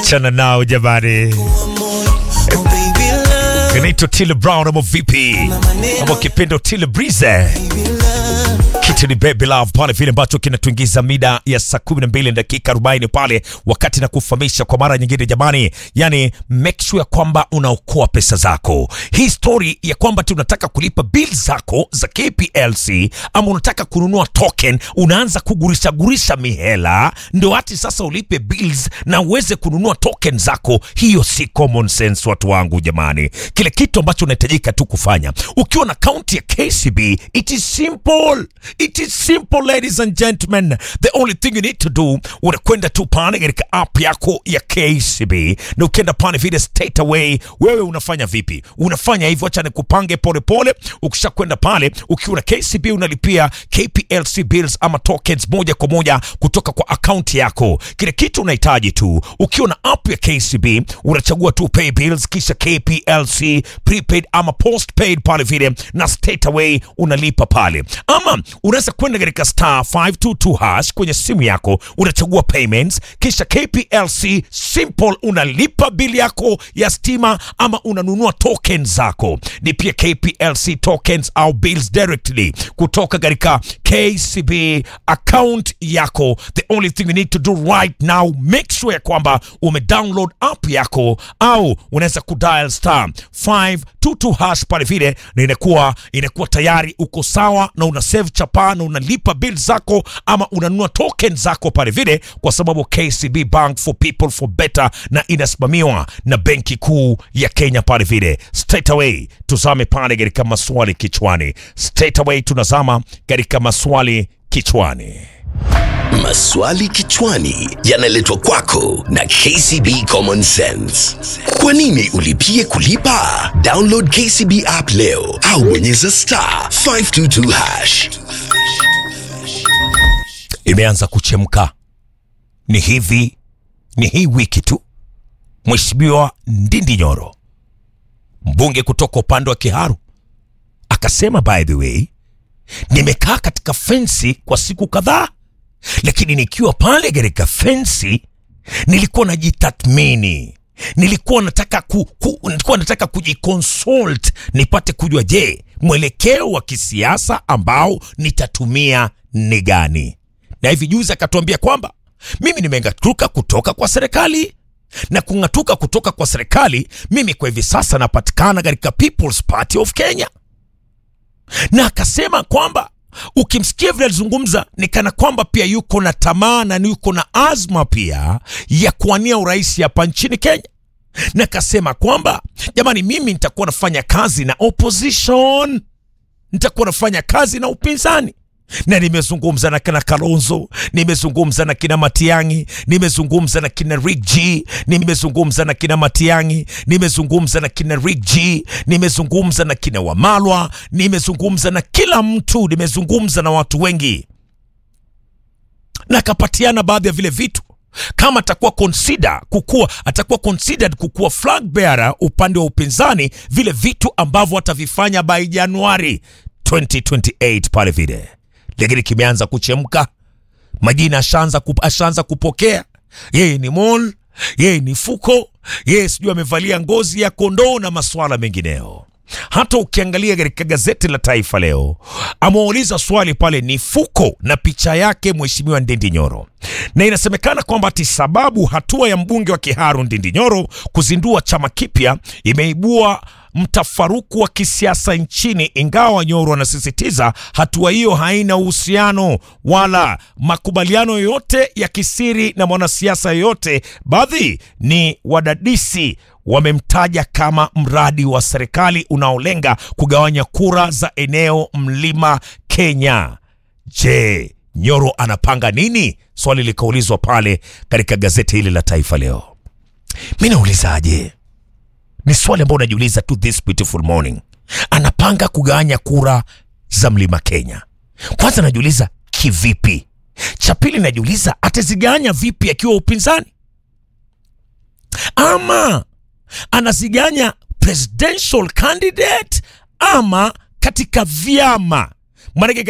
Achana nao jamani. Inaitwa Tile Brown ama vipi? Ama kipendo Tile Breeze. Kitu ni Baby Love pale vile ambacho kinatuingiza mida ya saa 12 na dakika 40 pale, wakati na kufahamisha kwa mara nyingine jamani, yani make sure kwamba unaokoa pesa zako. Hii story ya kwamba tunataka kulipa bill zako za KPLC ama unataka kununua token, unaanza kugurisha gurisha mihela ndio hati sasa ulipe bills na uweze kununua token zako. Hiyo si common sense, watu wangu jamani. Kile kitu ambacho unahitajika tu kufanya ukiwa na akaunti ya KCB, it is simple It is simple ladies and gentlemen. The only thing you need to do, unakwenda tu pale katika app yako ya KCB na ukienda pale vile straight away, wewe unafanya vipi? Unafanya hivyo, acha nikupange polepole. Ukishakwenda pale ukiwa na KCB unalipia KPLC bills ama tokens moja kwa moja kutoka kwa akaunti yako. Kile kitu unahitaji tu, ukiwa na app ya KCB unachagua tu pay bills, kisha KPLC prepaid ama postpaid pale vile, na straight away unalipa pale ama unaweza kwenda katika star 522 hash kwenye simu yako unachagua payments, kisha KPLC simple, unalipa bili yako ya stima ama unanunua tokens zako. Ni pia KPLC tokens au bills directly kutoka katika KCB account yako. The only thing you need to do right now, make sure ya kwamba umedownload app yako au unaweza kudial star 522 hash pale vile, na inakuwa inakuwa tayari uko sawa na una save chapa na unalipa bill zako ama unanunua token zako pale vile, kwa sababu KCB Bank for people for better, na inasimamiwa na benki kuu ya Kenya pale vile. Straight away tuzame pale katika maswali kichwani. Straight away tunazama katika maswali kichwani. Maswali kichwani yanaletwa kwako na KCB Common Sense. Kwa nini ulipie kulipa? Download KCB app leo au bonyeza star 522 hash. Imeanza kuchemka, ni hivi, ni hii wiki tu, Mheshimiwa Ndindi Nyoro, mbunge kutoka upande wa Kiharu, akasema by the way, nimekaa katika fensi kwa siku kadhaa, lakini nikiwa pale katika fensi nilikuwa najitathmini, nilikuwa nataka ku, ku, nilikuwa nataka kujiconsult nipate kujua, je, mwelekeo wa kisiasa ambao nitatumia ni gani? Na hivi juzi akatuambia kwamba mimi nimeng'atuka kutoka kwa serikali na kung'atuka kutoka kwa serikali, mimi kwa hivi sasa napatikana katika People's Party of Kenya, na akasema kwamba ukimsikia vile alizungumza ni kana kwamba pia yuko na tamaa na yuko na azma pia ya kuwania urais hapa nchini Kenya, na akasema kwamba jamani, mimi nitakuwa nafanya kazi na opposition, nitakuwa nafanya kazi na upinzani na nimezungumza na kina Kalonzo, nimezungumza na kina Matiang'i, nimezungumza na kina Rick G, nimezungumza na kina Matiang'i, nimezungumza na kina Rick G, nimezungumza na kina Wamalwa, nimezungumza na kila mtu, nimezungumza na watu wengi, na akapatiana baadhi ya vile vitu kama atakuwa consider kukua atakuwa considered kukuwa flag bearer upande wa upinzani, vile vitu ambavyo atavifanya by Januari 2028 pale vile lakini kimeanza kuchemka, majina ashaanza kup, ashaanza kupokea. Yeye ni mol, yeye ni fuko, yeye sijui amevalia ngozi ya kondoo na maswala mengineo. Hata ukiangalia katika gazeti la Taifa Leo ameuliza swali pale, ni fuko na picha yake Mheshimiwa Ndindi Nyoro, na inasemekana kwamba ati sababu hatua ya mbunge wa Kiharu Ndindi Nyoro kuzindua chama kipya imeibua mtafaruku wa kisiasa nchini, ingawa Nyoro anasisitiza hatua hiyo haina uhusiano wala makubaliano yoyote ya kisiri na mwanasiasa yoyote. Baadhi ni wadadisi wamemtaja kama mradi wa serikali unaolenga kugawanya kura za eneo mlima Kenya. Je, Nyoro anapanga nini? Swali likaulizwa pale katika gazeti hili la Taifa Leo. Mi naulizaje? Ni swali ambao unajiuliza tu this beautiful morning. Anapanga kugawanya kura za mlima Kenya. Kwanza najiuliza kivipi? Cha pili najiuliza atazigawanya vipi akiwa upinzani, ama anaziganya presidential candidate ama katika vyama? Maanake